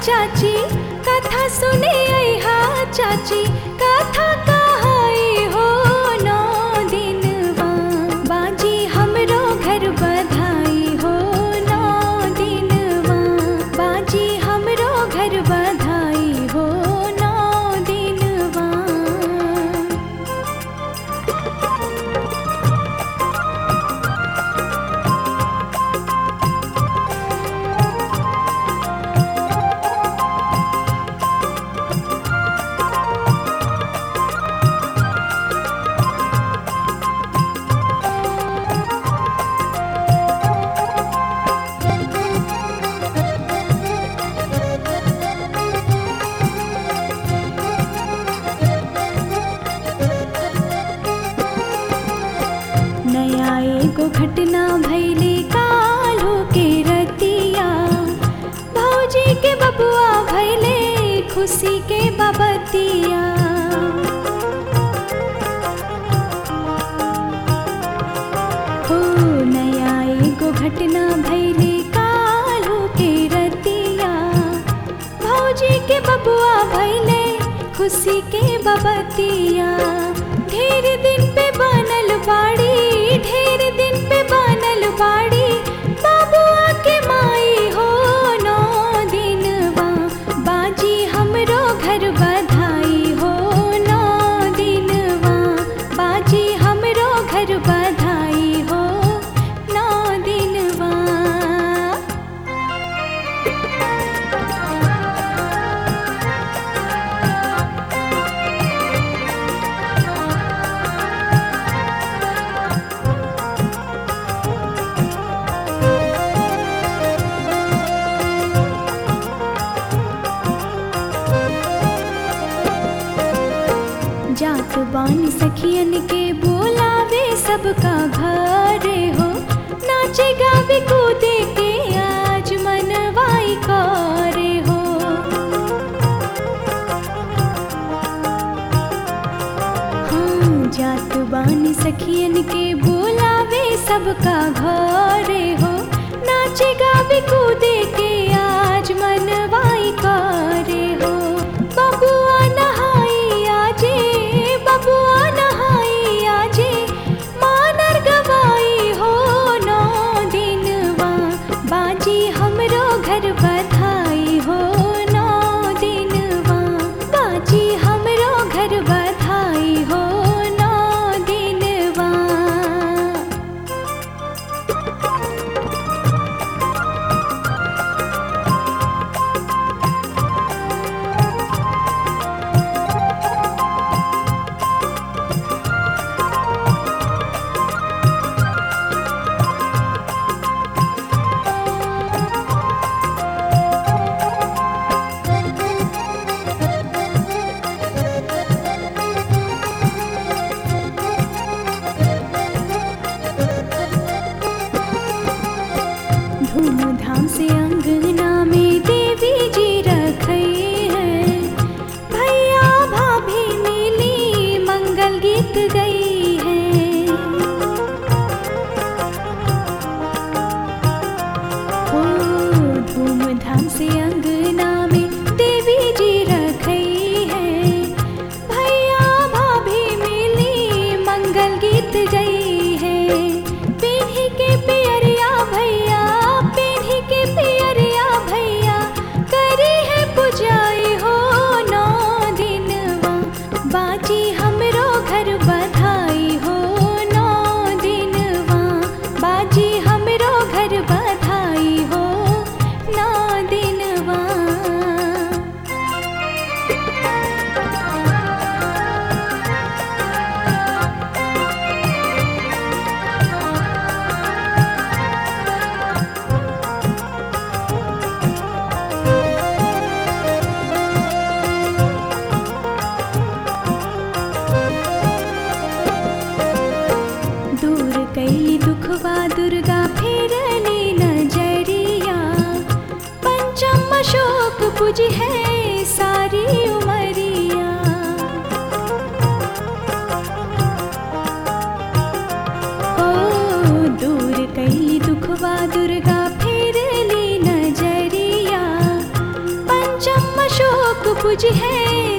चाची कथा सुने अहा चाची कथा कहाई हो नौ दिनवा बाजी हमरो घर बधाई हो नौ दिनवा बाजी हमरो घर बधाई हो नौ दिनवा नया एगो घटना भैले कालो के रतिया भौजी के बबुआ भैले खुशी के बबतिया हो नया एगो घटना भैले कालो के रतिया भौजी के बबुआ भैले खुशी के बबतिया ढेर दिन पे बनल बाड़ी ढेर दिन पे बनल बाड़ी बाबुआ के माई हो नौ दिनवा बाजी हमरो घर बधाई हो नौ दिनवा बाजी हमरो घर बधाई हो नौ दिनवा जात बानी सखियन के बोलावे सबका घरे हो नाचे गावे कूदे के आज मनवाई करे हो हाँ जात बानी सखियन के बोलावे सबका घरे हो नाचे गावे कूदे के आज मनवाई करे हो बबुआ नहाई आजे बबुआ नहाई आजे मानर गवाई हो नौ दिनवा बाजी हमरो घर बधाई हो नौ दिनवा बाजी हमरो घर बधाई हो नौ दिनवा धूमधाम से अंगना में देवी जी रखई है भैया भाभी मिली मंगल गीत गई है ओ धूमधाम से अंगना में देवी जी रखई है भैया भाभी मिली मंगल गीत गई है पीढ़ी के पियरिया भैया पीढ़ी के पियरिया भैया करी है पुजाई हो नौ दिनवा बाजी हमरो घर बधाई हो नौ दिनवा बाजी हमरो घर बधाई हो नौ दिनवा दूर कैली दुखवा दुर्गा फेरली नजरिया पंचम अशोक पुज है सारी उमरिया ओ दूर कैली दुखवा दुर्गा फेरली नजरिया पंच बुझ है